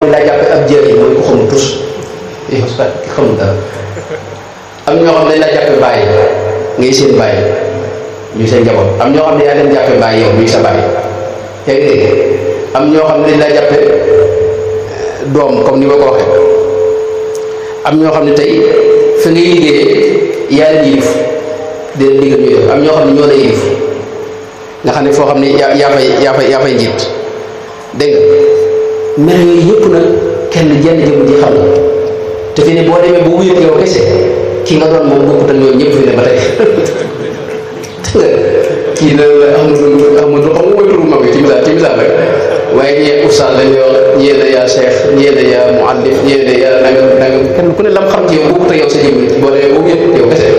dañ laa jàppe ab jëriñ mooy ku xamul tus ki xamul dara am ñoo xam ne dañ laa jàppe bàyyi ngay seen bàyyi ñu seen njaboot am ñoo xam ne yaa leen jàppe bàyyi yow muy sa bàyyi yaa ngi dégg am ñoo xam ne dañ laa jàppe doom comme ni ma ko waxee am ñoo xam ne tey fa ngay liggéeyee yaa leen yilif di leen digal ñu def am ñoo xam ne ñoo la yilif nga xam ne foo xam ne yaa yaa fay yaa fay yaa fay njiit dégg nga mel yooyu yëpp nag kenn jenn jëmm ji xam na te fi ne boo demee ba wuyut yow kese ki nga doon moom bokkut ak ñoom ñëpp fi ne ba tey dégg nga kii na la Ahmadu Ahmadu xam nga mooy turu mag bi ci misaal ci misaal rek waaye ñee oustaz lañ yor ñee na yaa cheikh ñee na yaa muallif ñee na yaa nangam nangam kenn ku ne lam xam ci yow bokkut ak yow sa jëmm boo demee ba wuyut yow kese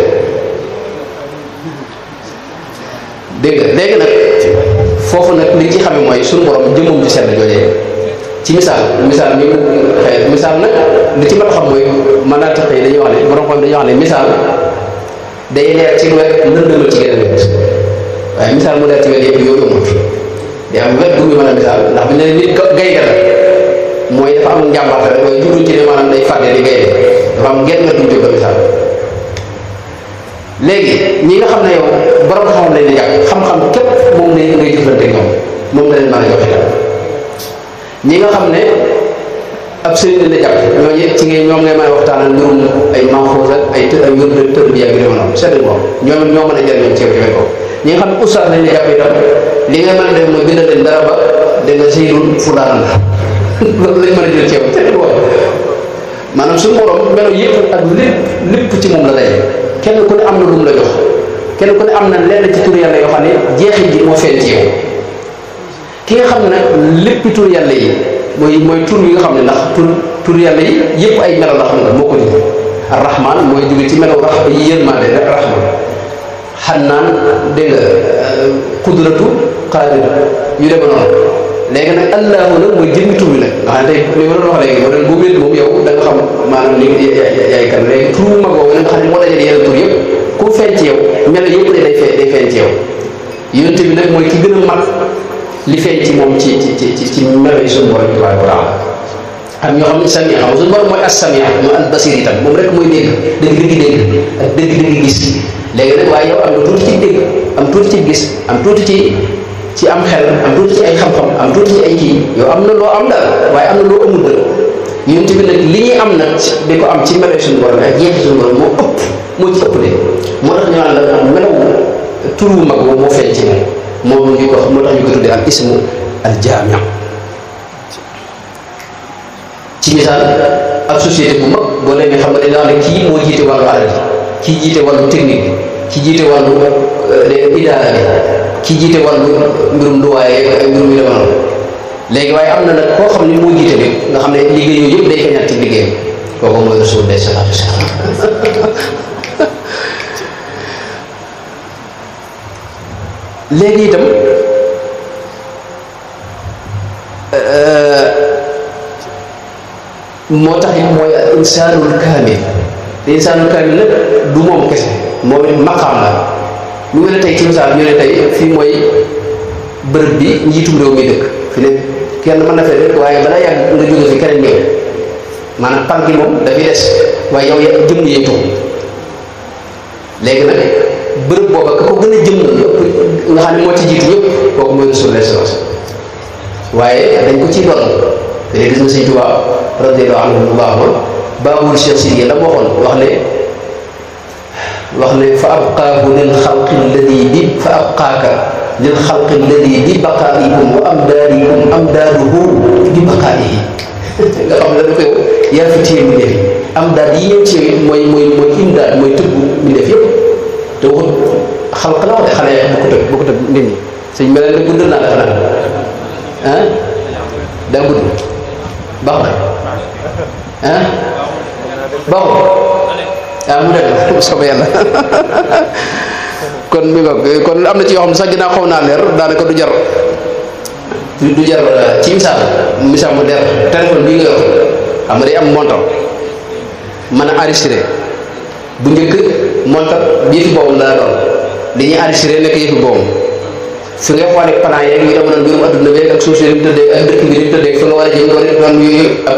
dégg nga léegi nag foofu nag liñ ci xame mooy suñu borom jëmmam ci sell joojee ci misaal misaal mi xëy misaal nag li ci mat a xam mooy mën naa tax dañuy wax ne borom xam dañuy wax ne misaal day leer ci wet lëndëmal ci geneen wet waaye misaal mu leer ci wet yëpp yow yombut day am wet bu muy mën a misaal ndax bu ñu nee nit gaynde la mooy dafa am njàmbaarte rek waaye jubluñ ci ne maanaam day fàtte di gaynde dafa am genn wet bu ñu jóg misaal léegi ñi nga xam ne yow borom xam-xam lañ la jàpp xam-xam képp moom ne ngay jëflante ñoom moom nga leen mën a joxe tam ñi nga xam ne ab sëriñ lañ la jàpp ñooñu ci ngay ñoom ngay mën a waxtaanal mbirum ay manxoos ak ay ay wér de tër bi ak yu noonu seetlu ko ñoom ñoo mën a jëriñoo ci yow ci ko ñi nga xam ne oustaz lañ la jàpp itam li nga mën a def mooy bindal leen dara ba da nga siirul fulaan la loolu lañ mën a jël ci yow seetlu ko maanaam suñu borom melo yëpp ak lépp lépp ci moom la daje kenn ku ne am na lu mu la jox kenn ku ne am na lenn ci tur yàlla yoo xam ne jeexit ji moo feeñ ci yow ki nga xam ne nag lépp tur yàlla yi mooy mooy tur yi nga xam ne ndax tur tur yàlla yi yëpp ay melo la xam nga moo ko di arrahman mooy jóge ci melo rax yi yërmande rek rahman xannaan dégg nga kudratu qadir yu dema noonu léegi nag allahu nag mooy jëmmi tur bi nag nga xam ne tey li ma doon wax léegi moo doon boo wéet moom yow da nga xam maanaam li yaay kan léegi tur bu mag boobu nga xam ne moo dajale yeneen tur yëpp ku feeñ ci yow melo yëpp day feeñ day feeñ ci yow yonente bi nag mooy ki gën a mag li feeñ ci moom ci ci ci ci melo yi suñu borom tabaraka wa taala am ñoo xam ne sami xam suñu borom mooy as sami mooy al basir itam moom rek mooy dégg dëgg dëgg dégg ak dëgg dëgg gis léegi nag waaye yow am na tuuti ci dégg am tuuti ci gis am tuuti ci ci am xel am tuuti ci ay xam-xam am tuuti ci ay kii yow am na loo am daal waaye am na loo amul dëgg yonent bi nag li ñuy am nag di ko am ci melo suñu borom ak jeexi suñu borom moo ëpp moo ci ëpp de moo tax ñu naan la melaw tur wu mag boobu moo feeñ ci moom moom ñu ko moo tax ñu ko tuddee al ismu al jaami ci misaal ab société bu mag boo demee xam nga dañ la wax ne kii moo jiite wàllu alal ji kii jiite wàllu technique bi kii jiite wàllu idaara bi kii jiite wàllu mbirum luwaaye ay mbirum yu demoon léegi waaye am na nag koo xam ne moo jiite bi nga xam ne liggéey yooyu yëpp day feeñaat ci liggéeyam kooku mooy rasul day salaatu salaam léegi itam moo tax it mooy insaanul kaamil te insaanul kaamil nag du moom kese moom it maqaam la ñu ngi ne tey ci misaal ñu ne tey fii mooy bërëb bi njiitum réew mi dëkk fi ne kenn mën na fee dëkk waaye balaa yàgg nga jóge fi keneen ñëw maanaam pan gi moom dafay des waaye yow ya jëm yee tuux léegi nag bërëb booba ka ko gën a jëm nga xam ne moo ci jiitu ñëpp kooku mooy Rasulullah sallallahu alayhi wasallam waaye dañ ko ciy doon te gis nga sëñ Tuubaa radiyallahu anhu bu baaxoon baabul Cheikh Sidiye la waxoon wax ne wax ne fa abqaahu lil xalqi alladi bi fa abqaaka lil xalqi alladi bi baqaa'ikum wa amdaadikum amdaaduhu bi baqaa'ihi nga xam ne da koy yaa fi téye mi def amdaad yi ñëw ci yow mooy mooy mooy imdaad mooy tëbb mi def yëpp te waxut xalq la wax de xale bu ko tëb bu ko tëb nit ñi sëñ mel ne gudd naa dafa naan ah daa gudd baax na ah baaxul ah mu dem soobee yàlla kon mi nga kon am na ci yoo xam ne sax ginnaaw xaw naa leer daanaka du jar du jar ci misaal misaal mu leer téléphone bii nga yor xam nga day am montant mën a enregistré bu njëkk montant yëfi boobu la doon li ñuy enregistré nekk yëfi boobu fi ngay xoolee plan yeeg yu demoon mbirum adduna beeg ak suuf si ni mu tëddee ak dëkk bi ni mu tëddee fi nga war a jëm nga war a yooyu